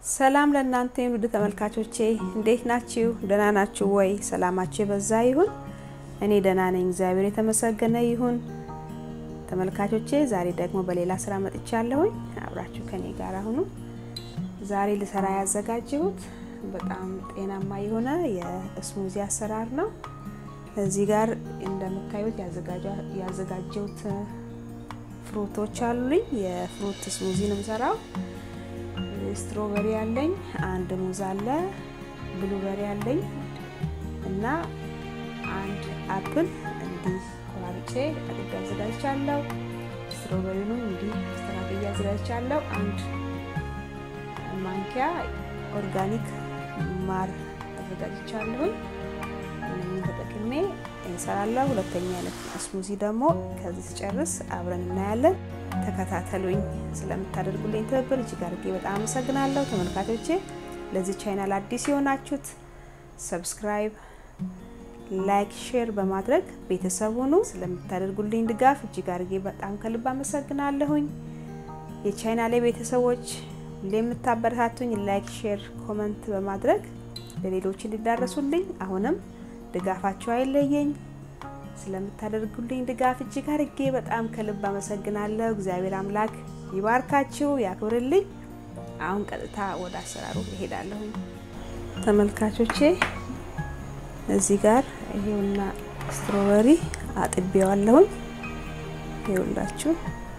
ሰላም ለእናንተ ውድ ተመልካቾቼ እንዴት ናችሁ? ደህና ናችሁ ወይ? ሰላማችሁ የበዛ ይሁን። እኔ ደህና ነኝ፣ እግዚአብሔር የተመሰገነ ይሁን። ተመልካቾቼ ዛሬ ደግሞ በሌላ ስራ መጥቻለሁኝ። አብራችሁ ከኔ ጋር ሁኑ። ዛሬ ልሰራ ያዘጋጀሁት በጣም ጤናማ የሆነ የስሙዚ አሰራር ነው። እዚህ ጋር እንደምታዩት ያዘጋጀሁት ፍሩቶች አሉኝ። የፍሩት ስሙዚ ነው የምሰራው። ስትሮበሪ አለኝ፣ አንድ ሙዝ አለ፣ ብሉበሪ አለኝ እና አንድ አፕል እንዲህ ቆራርጬ አድርጌ አዘጋጅቻለሁ። ስትሮበሪውንም እንዲህ አስተካክዬ አዘጋጅቻለሁ። አንድ ማንኪያ ኦርጋኒክ ማር አዘጋጅቻለሁኝ። እነኝን ተጠቅሜ እንሰራለሁ። ሁለተኛ አይነት ስሙዚ ደግሞ ከዚህ ስጨርስ አብረን እናያለን። ተከታተሉኝ። ስለምታደርጉልኝ ትብብር እጅግ አድርጌ በጣም አመሰግናለሁ። ተመልካቾቼ ለዚህ ቻናል አዲስ የሆናችሁት ሰብስክራይብ፣ ላይክ፣ ሼር በማድረግ ቤተሰብ ሁኑ። ስለምታደርጉልኝ ድጋፍ እጅግ አድርጌ በጣም ከልብ አመሰግናለሁኝ። የቻናሌ ቤተሰቦች ሁሌ የምታበረታቱኝ ላይክ፣ ሼር፣ ኮመንት በማድረግ ለሌሎች እንዲዳረሱልኝ አሁንም ድጋፋችሁ አይለየኝ። ስለምታደርጉልኝ ድጋፍ እጅግ አድርጌ በጣም ከልብ አመሰግናለሁ። እግዚአብሔር አምላክ ይባርካችሁ፣ ያክብርልኝ። አሁን ቀጥታ ወደ አሰራሩ እሄዳለሁኝ። ተመልካቾቼ እዚህ ጋር ይሄውና ስትሮበሪ አጥቤዋለሁኝ። ይኸውላችሁ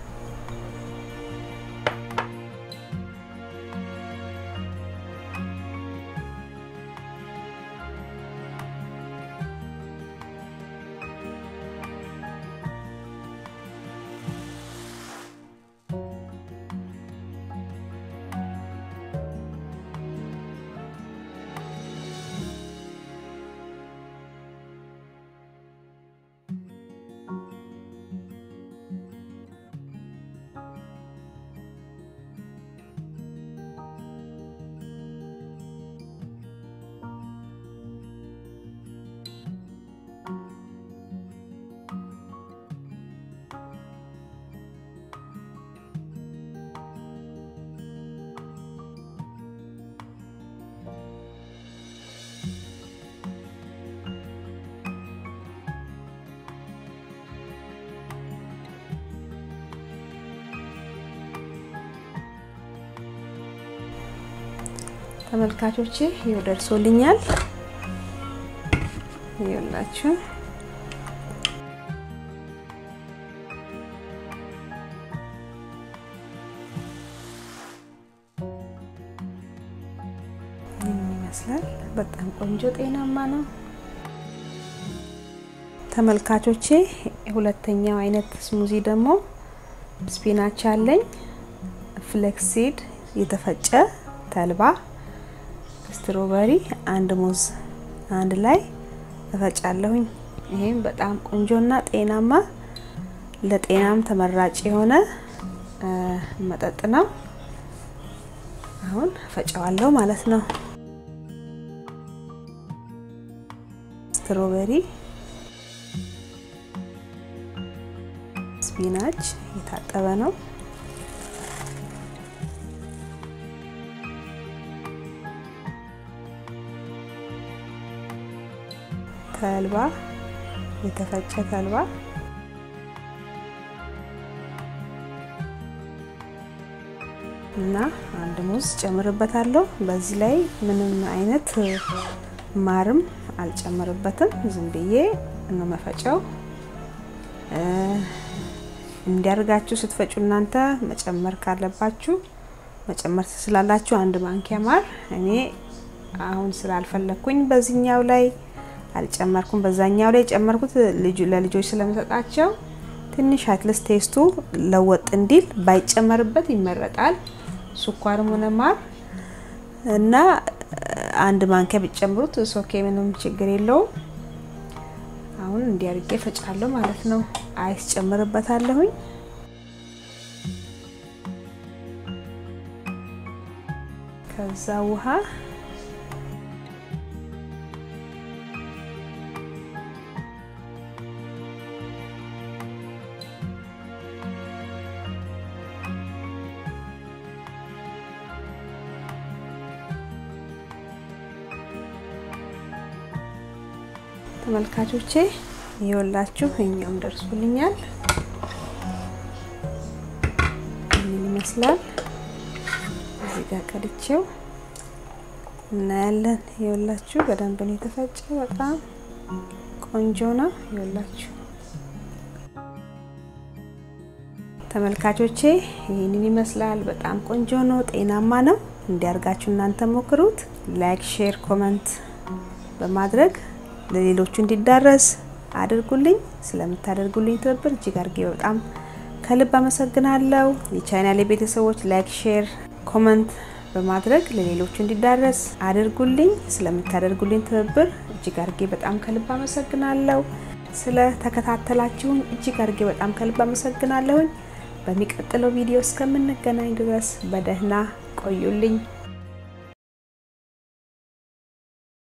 ተመልካቾቼ ይኸው ደርሶልኛል። ይኸውላችሁ ይመስላል። በጣም ቆንጆ ጤናማ ነው። ተመልካቾቼ ሁለተኛው አይነት ስሙዚ ደግሞ ስፒናች አለኝ፣ ፍሌክሲድ የተፈጨ ተልባ ስትሮበሪ አንድ ሙዝ አንድ ላይ እፈጫለሁኝ። ይሄም በጣም ቆንጆና ጤናማ ለጤናም ተመራጭ የሆነ መጠጥ ነው። አሁን እፈጫዋለሁ ማለት ነው። ስትሮበሪ፣ ስፒናች የታጠበ ነው። ተልባ የተፈጨ ተልባ እና አንድ ሙዝ ጨምርበታለሁ። በዚህ ላይ ምንም አይነት ማርም አልጨምርበትም። ዝም ብዬ ነው መፈጨው። እንዲያርጋችሁ ስትፈጩ እናንተ መጨመር ካለባችሁ መጨመር ስላላችሁ አንድ ማንኪያ ማር እኔ አሁን ስላልፈለኩኝ በዚህኛው ላይ አልጨመርኩም። በዛኛው ላይ የጨመርኩት ልጁ ለልጆች ስለምሰጣቸው ትንሽ አትልስ ቴስቱ ለወጥ እንዲል ባይጨመርበት ይመረጣል። ስኳርም ሆነ ማር እና አንድ ማንኪያ ቢጨምሩት ሶኬ ምንም ችግር የለውም። አሁን እንዲያርጌ ፈጫለሁ ማለት ነው። አይስ ጨምርበታለሁኝ። ከዛ ውሃ ተመልካቾቼ ይኸውላችሁ እኛውም ደርሶልኛል። ምን ይመስላል? እዚህ ጋር ቀድቼው እናያለን። ይኸውላችሁ በደንብ ነው የተፈጨ። በጣም ቆንጆ ነው። ይኸውላችሁ ተመልካቾቼ ይህንን ይመስላል። በጣም ቆንጆ ነው፣ ጤናማ ነው። እንዲያርጋችሁ እናንተ ሞክሩት። ላይክ፣ ሼር፣ ኮመንት በማድረግ ለሌሎቹ እንዲዳረስ አድርጉልኝ። ስለምታደርጉልኝ ትብብር እጅግ አድርጌ በጣም ከልብ አመሰግናለሁ። የቻናሌ ቤተሰቦች ላይክ፣ ሼር፣ ኮመንት በማድረግ ለሌሎቹ እንዲዳረስ አድርጉልኝ። ስለምታደርጉልኝ ትብብር እጅግ አድርጌ በጣም ከልብ አመሰግናለሁ። ስለ ተከታተላችሁን እጅግ አድርጌ በጣም ከልብ አመሰግናለሁኝ። በሚቀጥለው ቪዲዮ እስከምንገናኝ ድረስ በደህና ቆዩልኝ።